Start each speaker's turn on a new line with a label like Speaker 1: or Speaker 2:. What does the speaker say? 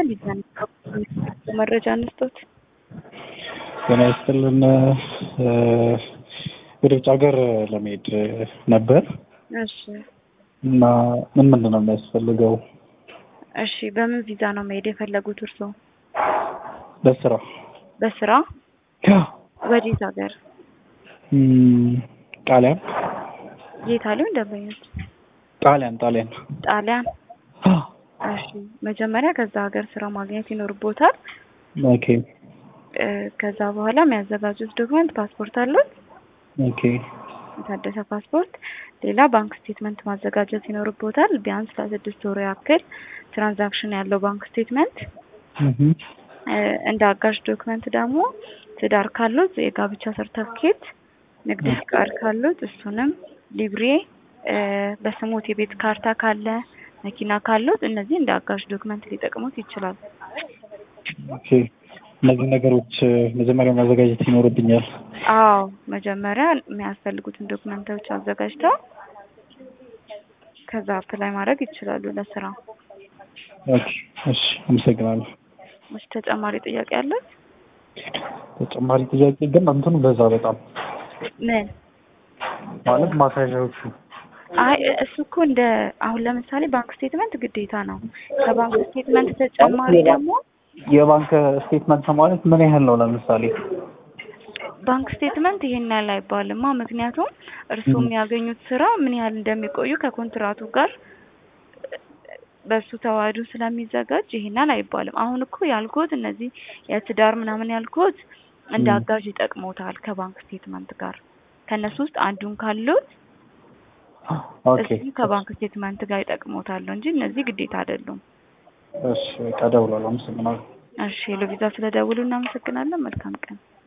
Speaker 1: ሚዛን መረጃ እንስጦት።
Speaker 2: ጤና ይስጥልን። ወደ ውጭ ሀገር ለመሄድ ነበር
Speaker 1: እሺ
Speaker 2: እና ምን ምንድን ነው የሚያስፈልገው?
Speaker 1: እሺ በምን ቪዛ ነው መሄድ የፈለጉት እርስዎ?
Speaker 2: በስራ
Speaker 1: በስራ ወዴት ሀገር?
Speaker 2: እም፣ ጣሊያን
Speaker 1: የት አሉ ደንበኞች?
Speaker 2: ጣሊያን ጣሊያን
Speaker 1: ጣሊያን። እሺ መጀመሪያ ከዛ ሀገር ስራ ማግኘት ይኖርቦታል።
Speaker 2: ኦኬ
Speaker 1: እ፣ ከዛ በኋላ የሚያዘጋጁት ዶክመንት ፓስፖርት አሉት?
Speaker 2: ኦኬ
Speaker 1: የታደሰ ፓስፖርት፣ ሌላ ባንክ ስቴትመንት ማዘጋጀት ይኖርቦታል። ቢያንስ ለስድስት ወር ያክል ትራንዛክሽን ያለው ባንክ ስቴትመንት።
Speaker 2: እህ
Speaker 1: እ፣ እንደ አጋዥ ዶክመንት ደግሞ ትዳር ካሉት የጋብቻ ሰርተፍኬት፣ ንግድ ፍቃድ ካሉት እሱንም፣ ሊብሬ እ፣ በስሞት የቤት ካርታ ካለ፣ መኪና ካሉት እነዚህ እንደ አጋዥ ዶክመንት ሊጠቅሙት ይችላል።
Speaker 2: ኦኬ እነዚህ ነገሮች መጀመሪያ ማዘጋጀት ይኖርብኛል።
Speaker 1: አዎ መጀመሪያ የሚያስፈልጉትን ዶክመንቶች አዘጋጅተው ከዛ አፕላይ ማድረግ ይችላሉ ለስራ።
Speaker 2: ኦኬ እሺ፣ አመሰግናለሁ።
Speaker 1: እሺ ተጨማሪ ጥያቄ አለ?
Speaker 2: ተጨማሪ ጥያቄ ግን እንትኑ በዛ በጣም
Speaker 1: ምን?
Speaker 2: ማለት ማሳያዎቹ
Speaker 1: አይ እሱ እኮ እንደ አሁን ለምሳሌ ባንክ ስቴትመንት ግዴታ ነው። ከባንክ ስቴትመንት ተጨማሪ ደግሞ
Speaker 2: የባንክ ስቴትመንት ማለት ምን ያህል ነው? ለምሳሌ
Speaker 1: ባንክ ስቴትመንት ይሄን ያህል አይባልማ። ምክንያቱም እርስዎ የሚያገኙት ስራ ምን ያህል እንደሚቆዩ ከኮንትራቱ ጋር በሱ ተዋህዶ ስለሚዘጋጅ ይሄን ያህል አይባልም። አሁን እኮ ያልኩት እነዚህ የትዳር ምናምን ያልኩት እንደ
Speaker 2: ም።
Speaker 1: አጋዥ ይጠቅሞታል ከባንክ ስቴትመንት ጋር ከእነሱ ውስጥ አንዱን ካሉት
Speaker 2: ኦኬ
Speaker 1: እሱ ከባንክ ስቴትመንት ጋር ይጠቅሞታል እንጂ እነዚህ ግዴታ አይደሉም።
Speaker 2: እሺ፣ በቃ እደውላለሁ። አመሰግናለሁ።
Speaker 1: እሺ ሄሎ ቪዛ ስለደውሉ እናመሰግናለን። መልካም ቀን።